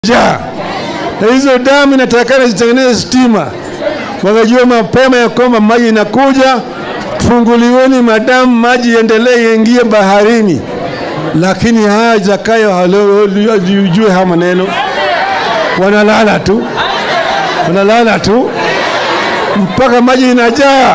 njaa, na hizo damu inatakana zitengeneze stima. Wakajua mapema ya kwamba maji inakuja, funguliweni madamu, maji iendelee iingie baharini. Lakini haya Zakayo hajue haya maneno, wanalala tu, wanalala tu mpaka maji inajaa.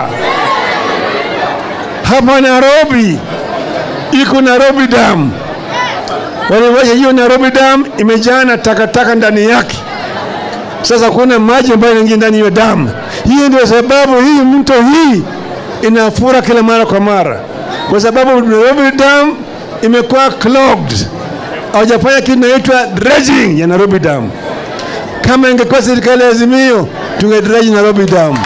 Hapa Nairobi iko Nairobi Dam, waliwacha hiyo Nairobi Dam imejaa na takataka ndani yake. Sasa kuna maji ambayo yanaingia ndani ya damu. Hii ndio sababu hii mto hii inafura kila mara kwa mara, kwa sababu Nairobi Dam imekuwa clogged, hawajafanya kitu inaitwa dredging ya Nairobi Dam. Kama ingekuwa serikali ya Azimio, tungedredge Nairobi Dam.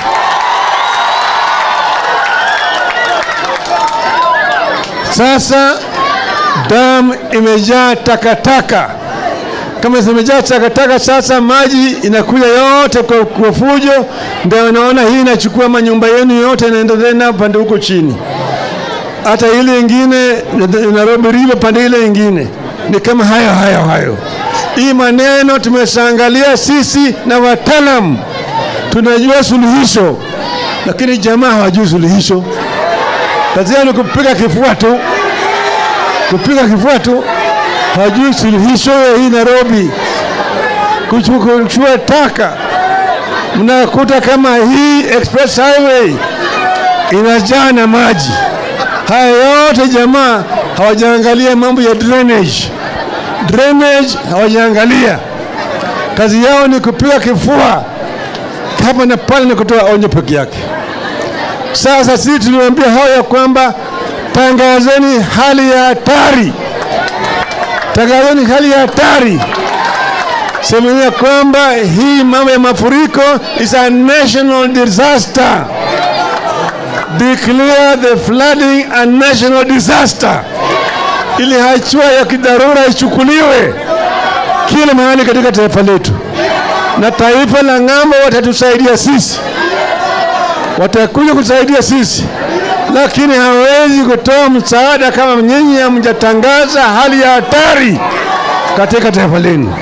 Sasa dam imejaa takataka. Kama zimejaa takataka, sasa maji inakuja yote kwa, kwa fujo. Ndio unaona hii inachukua manyumba yenu yote, inaendelea na pande huko chini, hata ile ingine Nairobi River pande ile ingine ni kama hayo hayo hayo. Hii maneno tumeshaangalia sisi na wataalam, tunajua suluhisho, lakini jamaa hawajui suluhisho. Kazi yao ni kupiga kifua tu, kupiga kifua tu, hawajui suluhisho ya hii Nairobi. Kuchukua taka, mnakuta kama hii express highway inajaa na maji. Haya yote jamaa hawajaangalia mambo ya drainage, drainage hawajaangalia. Kazi yao ni kupiga kifua hapa na pale na kutoa onyo peke yake. Sasa sisi tuliwaambia hao ya kwamba tangazeni hali ya hatari, tangazeni hali ya hatari, semeni ya kwamba hii mambo ya mafuriko is a national disaster. Declare the flooding a national disaster, ili hatua ya kidharura ichukuliwe kila mahali katika taifa letu, na taifa la ng'ambo watatusaidia sisi watakuja kusaidia sisi, lakini hawezi kutoa msaada kama nyinyi hamjatangaza hali ya hatari katika taifa lenu.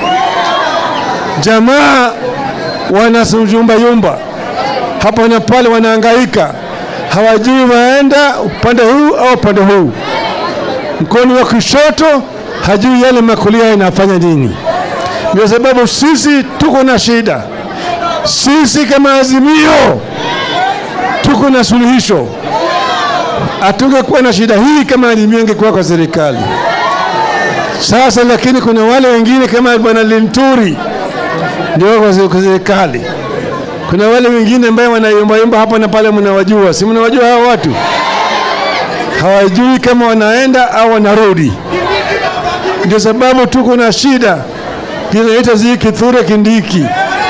Jamaa wanayumbayumba hapa na pale, wanahangaika, hawajui waenda upande huu au upande huu. Mkono wa kushoto hajui yale makulia inafanya nini. Ndio sababu sisi tuko na shida, sisi kama Azimio tuko na suluhisho. Hatungekuwa na shida hii kama Azimio ingekuwa kwa serikali sasa, lakini kuna wale wengine kama bwana Linturi ndio kwa serikali. Kuna wale wengine ambao wanayumbayumba hapa na pale, mnawajua, si mnawajua hao watu? Hawajui kama wanaenda au wanarudi. Ndio sababu tuko na shida, kinaita zi Kithure Kindiki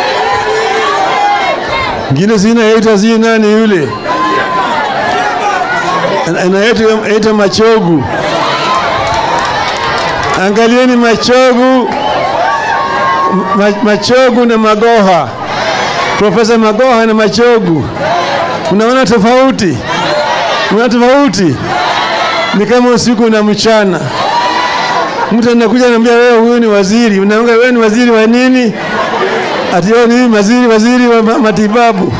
ngine zinaita zi nani yule anaita Machogu. Angalieni Machogu, Machogu na Magoha, Profesa Magoha na Machogu, unaona tofauti? Unaona tofauti? Ni kama usiku na mchana. Mtu anakuja anambia wewe, huyu ni waziri, unaanga wewe ni waziri wa nini? Ati wewe ni waziri, waziri wa matibabu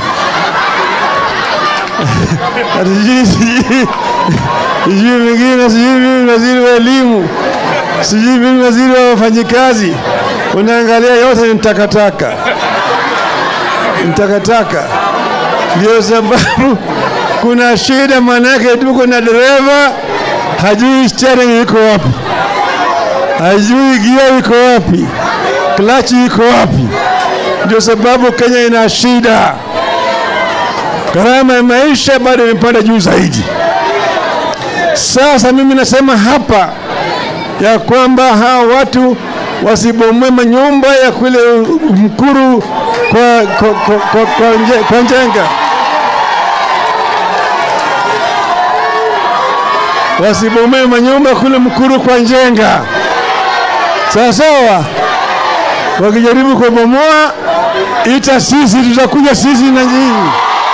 sijui mingine, sijui mimi waziri wa elimu, sijui mimi waziri wa wafanyikazi. Unaangalia yote ni takataka, ni takataka. Ndio sababu kuna shida, maanake tuko na dereva hajui steering iko wapi, hajui gia iko wapi, klachi iko wapi. Ndio sababu Kenya ina shida, gharama ya maisha bado imepanda juu zaidi. Sasa mimi nasema hapa ya kwamba hawa watu wasibomoe manyumba ya kule Mkuru kwa, kwa, kwa, kwa, kwa, nje, kwa Njenga, wasibomoe manyumba kule Mkuru kwa Njenga, sawa sawa. Wakijaribu kubomoa, ita sisi, tutakuja sisi na nyinyi.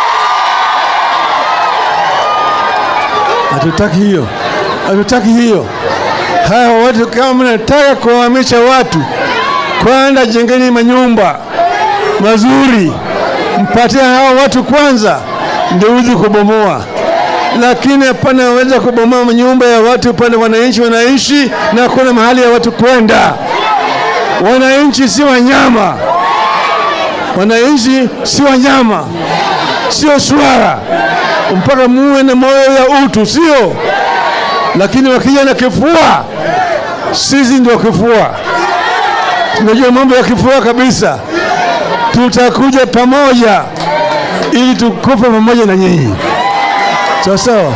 Hatutaki hiyo, hatutaki hiyo. Hawa watu kama mnataka kuwahamisha watu, Kwanza jengeni manyumba mazuri, mpatie hao watu kwanza, ndio uzi kubomoa. Lakini hapana, waweza kubomoa manyumba ya watu pale wananchi wanaishi na hakuna mahali ya watu kwenda. Wananchi si wanyama, wananchi si wanyama, sio swara, mpaka muwe na moyo ya utu, sio? Lakini wakija na kifua, sisi ndio kifua, tunajua mambo ya kifua kabisa. Tutakuja pamoja ili tukufe pamoja na nyinyi, sawa sawa.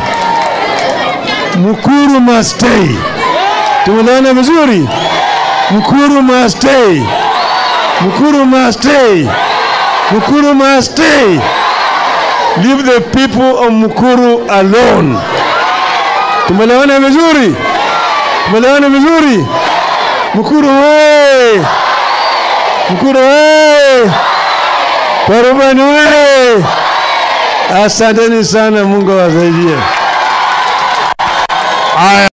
Mukuru must stay. Tumeelewana vizuri? Mukuru must stay. Mukuru must stay. Mukuru must stay. Leave the people of Mukuru alone. Tumeelewana vizuri? Tumeelewana vizuri? Mukuru we! Mukuru we! Parubani we! Asanteni sana, Mungu awasaidie. Haya.